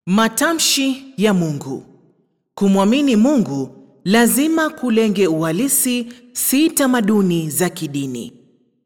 Matamshi ya Mungu. Kumwamini Mungu lazima kulenge uhalisi, si tamaduni za kidini.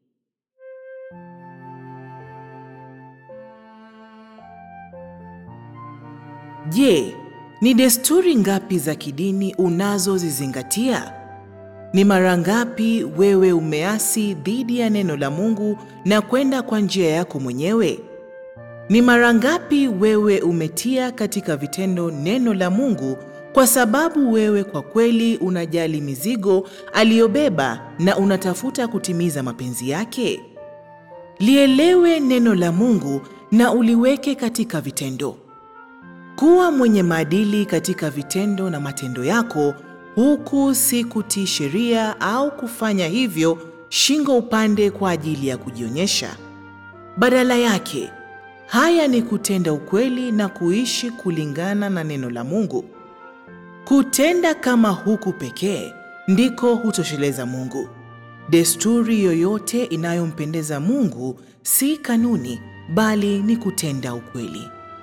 Je, ni desturi ngapi za kidini unazozizingatia? Ni mara ngapi wewe umeasi dhidi ya neno la Mungu na kwenda kwa njia yako mwenyewe? Ni mara ngapi wewe umetia katika vitendo neno la Mungu kwa sababu wewe kwa kweli unajali mizigo aliyobeba na unatafuta kutimiza mapenzi yake? Lielewe neno la Mungu na uliweke katika vitendo. Kuwa mwenye maadili katika vitendo na matendo yako, huku si kutii sheria au kufanya hivyo shingo upande kwa ajili ya kujionyesha. Badala yake, haya ni kutenda ukweli na kuishi kulingana na neno la Mungu. Kutenda kama huku pekee ndiko hutosheleza Mungu. Desturi yoyote inayompendeza Mungu si kanuni, bali ni kutenda ukweli.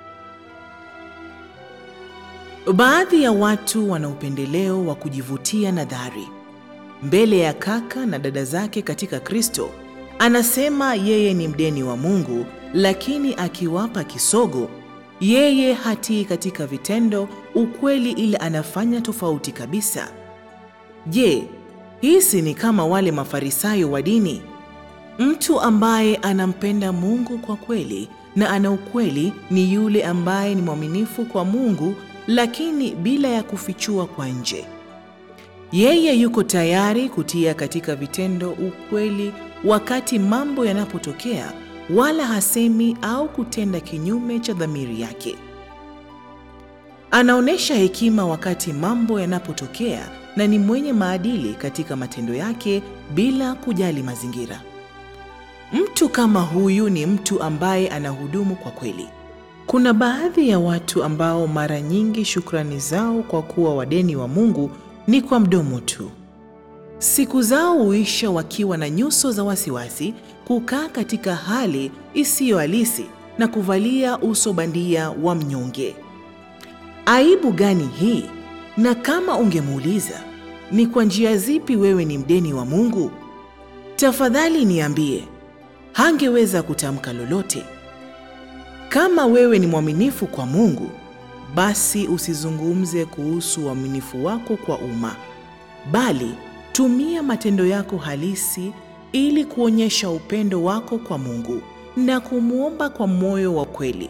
Baadhi ya watu wana upendeleo wa kujivutia nadhari mbele ya kaka na dada zake katika Kristo. Anasema yeye ni mdeni wa Mungu, lakini akiwapa kisogo, yeye hatii katika vitendo ukweli, ila anafanya tofauti kabisa. Je, hisi ni kama wale Mafarisayo wa dini? Mtu ambaye anampenda Mungu kwa kweli na ana ukweli ni yule ambaye ni mwaminifu kwa Mungu lakini bila ya kufichua kwa nje. Yeye yuko tayari kutia katika vitendo ukweli wakati mambo yanapotokea, wala hasemi au kutenda kinyume cha dhamiri yake. Anaonyesha hekima wakati mambo yanapotokea na ni mwenye maadili katika matendo yake bila kujali mazingira. Mtu kama huyu ni mtu ambaye anahudumu kwa kweli. Kuna baadhi ya watu ambao mara nyingi shukrani zao kwa kuwa wadeni wa Mungu ni kwa mdomo tu. Siku zao huisha wakiwa na nyuso za wasiwasi, kukaa katika hali isiyo halisi na kuvalia uso bandia wa mnyonge. Aibu gani hii? Na kama ungemuuliza ni kwa njia zipi wewe ni mdeni wa Mungu, tafadhali niambie, hangeweza kutamka lolote. Kama wewe ni mwaminifu kwa Mungu, basi usizungumze kuhusu uaminifu wako kwa umma, bali tumia matendo yako halisi ili kuonyesha upendo wako kwa Mungu na kumwomba kwa moyo wa kweli.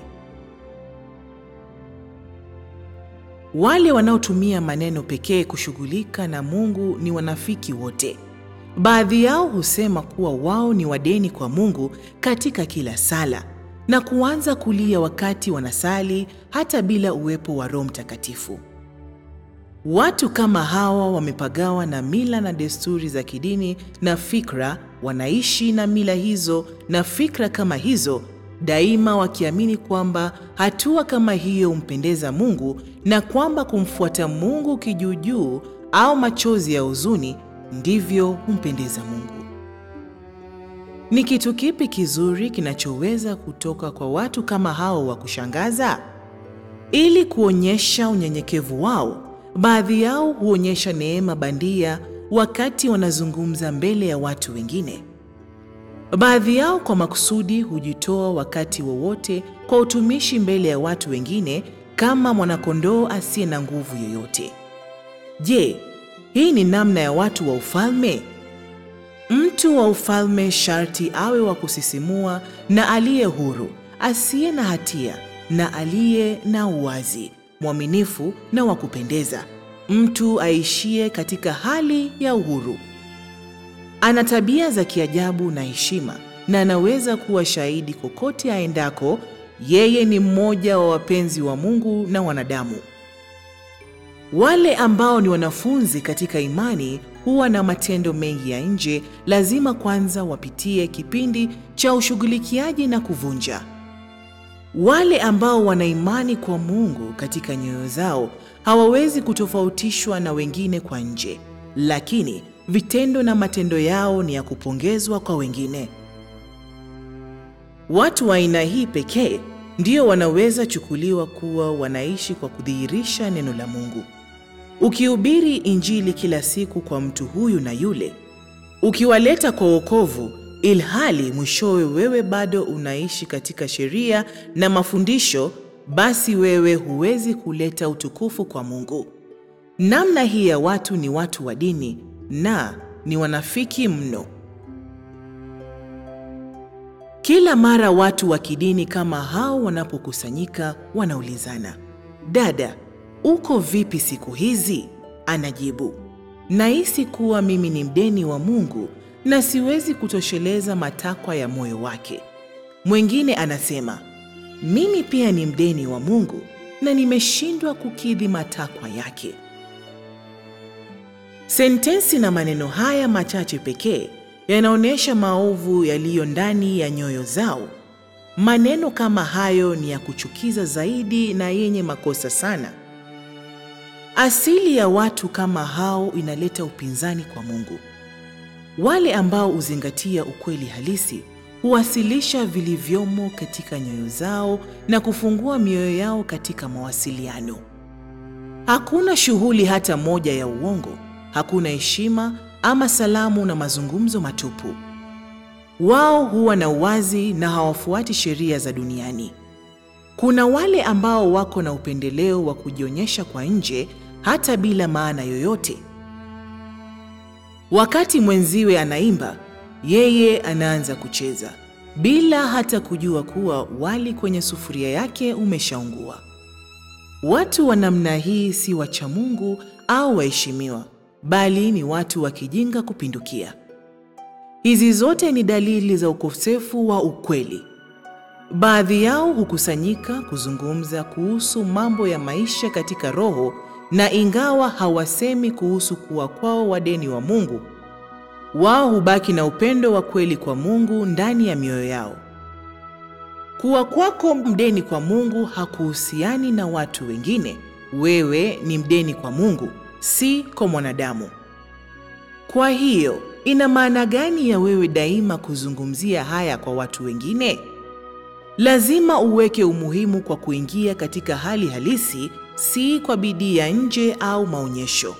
Wale wanaotumia maneno pekee kushughulika na Mungu ni wanafiki wote. Baadhi yao husema kuwa wao ni wadeni kwa Mungu katika kila sala na kuanza kulia wakati wanasali hata bila uwepo wa Roho Mtakatifu. Watu kama hawa wamepagawa na mila na desturi za kidini na fikra, wanaishi na mila hizo na fikra kama hizo daima, wakiamini kwamba hatua kama hiyo humpendeza Mungu na kwamba kumfuata Mungu kijuujuu au machozi ya huzuni ndivyo humpendeza Mungu. Ni kitu kipi kizuri kinachoweza kutoka kwa watu kama hao wa kushangaza? Ili kuonyesha unyenyekevu wao, baadhi yao huonyesha neema bandia wakati wanazungumza mbele ya watu wengine. Baadhi yao kwa makusudi hujitoa wakati wowote kwa utumishi mbele ya watu wengine kama mwanakondoo asiye na nguvu yoyote. Je, hii ni namna ya watu wa ufalme? Mtu wa ufalme sharti awe wa kusisimua na aliye huru, asiye na hatia na aliye na uwazi, mwaminifu na wa kupendeza, mtu aishie katika hali ya uhuru. Ana tabia za kiajabu na heshima, na anaweza kuwa shahidi kokote aendako. Yeye ni mmoja wa wapenzi wa Mungu na wanadamu. Wale ambao ni wanafunzi katika imani huwa na matendo mengi ya nje, lazima kwanza wapitie kipindi cha ushughulikiaji na kuvunja. Wale ambao wana imani kwa Mungu katika nyoyo zao hawawezi kutofautishwa na wengine kwa nje, lakini vitendo na matendo yao ni ya kupongezwa kwa wengine. Watu wa aina hii pekee ndio wanaweza chukuliwa kuwa wanaishi kwa kudhihirisha neno la Mungu. Ukihubiri Injili kila siku kwa mtu huyu na yule, ukiwaleta kwa wokovu, ilhali mwishowe wewe bado unaishi katika sheria na mafundisho, basi wewe huwezi kuleta utukufu kwa Mungu. Namna hii ya watu ni watu wa dini na ni wanafiki mno. Kila mara watu wa kidini kama hao wanapokusanyika, wanaulizana, dada, uko vipi siku hizi? Anajibu, nahisi kuwa mimi ni mdeni wa Mungu na siwezi kutosheleza matakwa ya moyo wake. Mwingine anasema, mimi pia ni mdeni wa Mungu na nimeshindwa kukidhi matakwa yake. Sentensi na maneno haya machache pekee yanaonyesha maovu yaliyo ndani ya nyoyo zao. Maneno kama hayo ni ya kuchukiza zaidi na yenye makosa sana. Asili ya watu kama hao inaleta upinzani kwa Mungu. Wale ambao huzingatia ukweli halisi huwasilisha vilivyomo katika nyoyo zao na kufungua mioyo yao katika mawasiliano. Hakuna shughuli hata moja ya uongo, hakuna heshima ama salamu na mazungumzo matupu. Wao huwa na uwazi na hawafuati sheria za duniani. Kuna wale ambao wako na upendeleo wa kujionyesha kwa nje hata bila maana yoyote. Wakati mwenziwe anaimba, yeye anaanza kucheza bila hata kujua kuwa wali kwenye sufuria yake umeshaungua. Watu wa namna hii si wacha Mungu au waheshimiwa, bali ni watu wa kijinga kupindukia. Hizi zote ni dalili za ukosefu wa ukweli. Baadhi yao hukusanyika kuzungumza kuhusu mambo ya maisha katika roho, na ingawa hawasemi kuhusu kuwa kwao wadeni wa Mungu, wao hubaki na upendo wa kweli kwa Mungu ndani ya mioyo yao. Kuwa kwako mdeni kwa Mungu hakuhusiani na watu wengine. Wewe ni mdeni kwa Mungu, si kwa mwanadamu. Kwa hiyo, ina maana gani ya wewe daima kuzungumzia haya kwa watu wengine? Lazima uweke umuhimu kwa kuingia katika hali halisi, si kwa bidii ya nje au maonyesho.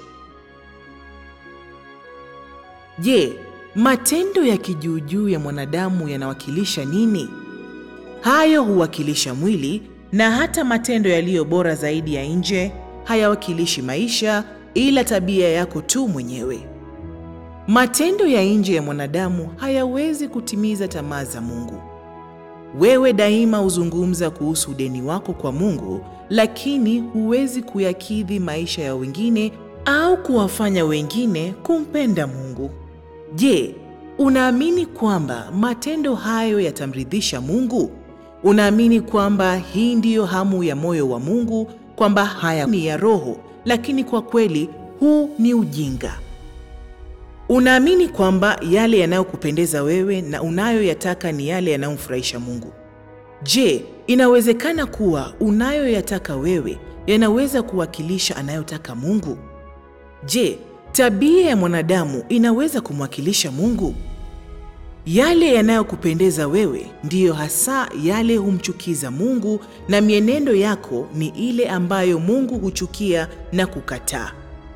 Je, matendo ya kijuujuu ya mwanadamu yanawakilisha nini? Hayo huwakilisha mwili, na hata matendo yaliyo bora zaidi ya nje hayawakilishi maisha, ila tabia yako tu mwenyewe. Matendo ya nje ya mwanadamu hayawezi kutimiza tamaa za Mungu. Wewe daima huzungumza kuhusu udeni wako kwa Mungu, lakini huwezi kuyakidhi maisha ya wengine au kuwafanya wengine kumpenda Mungu. Je, unaamini kwamba matendo hayo yatamridhisha Mungu? Unaamini kwamba hii ndiyo hamu ya moyo wa Mungu, kwamba haya ni ya roho, lakini kwa kweli huu ni ujinga. Unaamini kwamba yale yanayokupendeza wewe na unayoyataka ni yale yanayomfurahisha Mungu. Je, inawezekana kuwa unayoyataka wewe yanaweza kuwakilisha anayotaka Mungu? Je, tabia ya mwanadamu inaweza kumwakilisha Mungu? Yale yanayokupendeza wewe ndiyo hasa yale humchukiza Mungu, na mienendo yako ni ile ambayo Mungu huchukia na kukataa.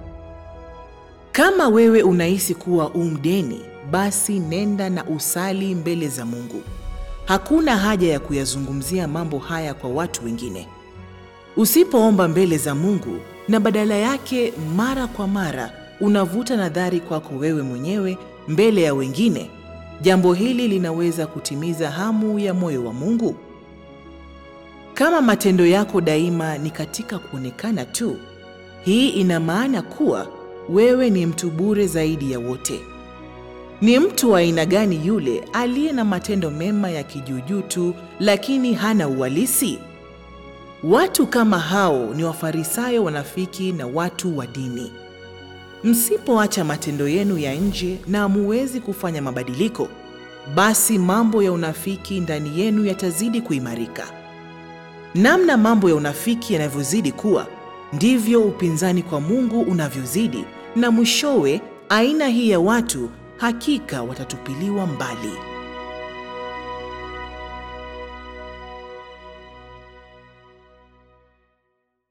Kama wewe unahisi kuwa umdeni, basi nenda na usali mbele za Mungu. Hakuna haja ya kuyazungumzia mambo haya kwa watu wengine. Usipoomba mbele za Mungu na badala yake mara kwa mara unavuta nadhari kwako wewe mwenyewe mbele ya wengine, jambo hili linaweza kutimiza hamu ya moyo wa Mungu. Kama matendo yako daima ni katika kuonekana tu, hii ina maana kuwa wewe ni mtu bure zaidi ya wote. Ni mtu wa aina gani yule aliye na matendo mema ya kijuujuu tu, lakini hana uhalisi? Watu kama hao ni Wafarisayo wanafiki na watu wa dini. Msipoacha matendo yenu ya nje na hamuwezi kufanya mabadiliko, basi mambo ya unafiki ndani yenu yatazidi kuimarika. Namna mambo ya unafiki yanavyozidi kuwa, ndivyo upinzani kwa Mungu unavyozidi, na mwishowe aina hii ya watu hakika watatupiliwa mbali.